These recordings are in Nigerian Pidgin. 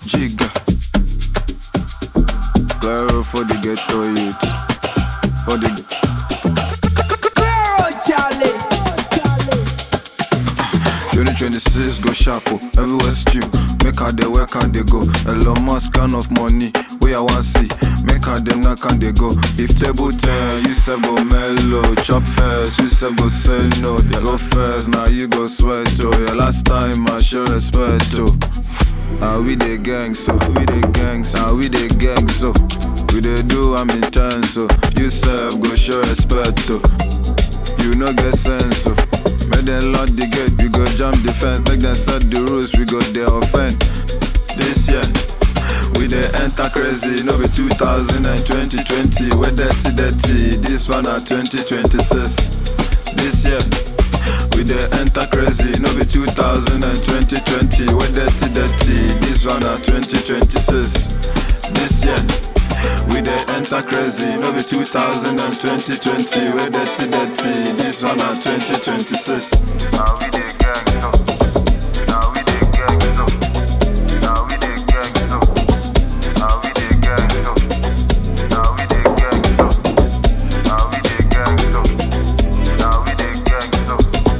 Giga. Claro for the ghetto youth. For the 2026 go sharp, oh. everywhere stew. Make how they work and they go. Elon Musk kind of money, we I want see. Make how them knock and they go. If table 10, you say go mellow. Chop first, you say go say no. They go first, now you go sweat, oh. Yeah, last time I show respect, oh. Now we the gang, so we the gang, so now we the gang, so we the do, I'm intense, so you serve, go show respect, oh. You no get sense, so Make them lock the gate, we go jump the fence. Make them set the rules, we go they offend. This year, we dey enter crazy, no be 2000 and 2020. We dirty, dirty. This one at 2026. This year, we dey enter crazy, no be 2000 and 2020. We dirty, dirty. This one at 2026. This year. We dey enter crazy, no be 2000 and 2020. We dirty, dirty. This one at 2026. Now we dey gang so. Now we dey gang so. Now we dey gang so. Now we dey gang so. Now we dey gang so. Now we dey gang so. Now we dey gang so.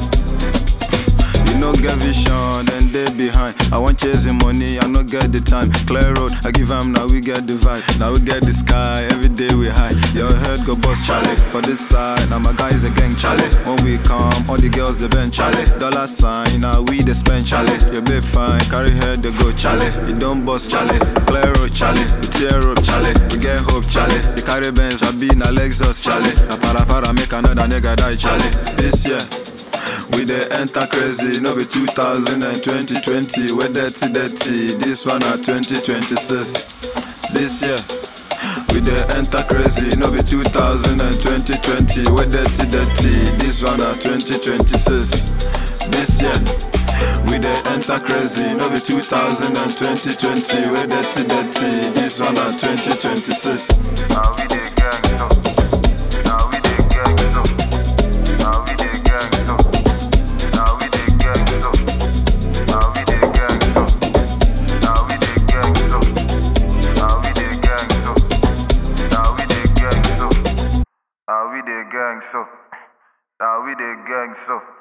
You no get vision, then they behind. I want chasing money, I no get the time. Clear road, I give am, now we get the vibe. Now we get the sky, every day we high. Your head go bust, Charlie. For this side, now my guys a gang, Charlie. When we come, all the girls they bend, Charlie. Dollar sign, now we they spend, Charlie. You be fine, carry head they go, Charlie. You don't bust, Charlie. Clear road, Charlie. We tear up, Charlie. We get hope, Charlie. The carry Benz, I be na Lexus, Charlie. Na para para make another nigga die, Charlie. This year. We dey enter crazy, no be 2000 and 2020. We dirty, dirty. This one at 2026. This year. We dey enter crazy, no be 2000 and 2020. We dirty, dirty. This one at 2026. This year. We dey enter crazy, no be 2000 and 2020. We dirty, dirty. This one at 2026. Now we dey gang so. Now we dey gang so. Now we dey gang so. Now we dey gang so. Now we dey gang so. Now we dey gang so. Now we dey gang so. Now we dey gang so. Now we dey gang so. Now we dey gang so.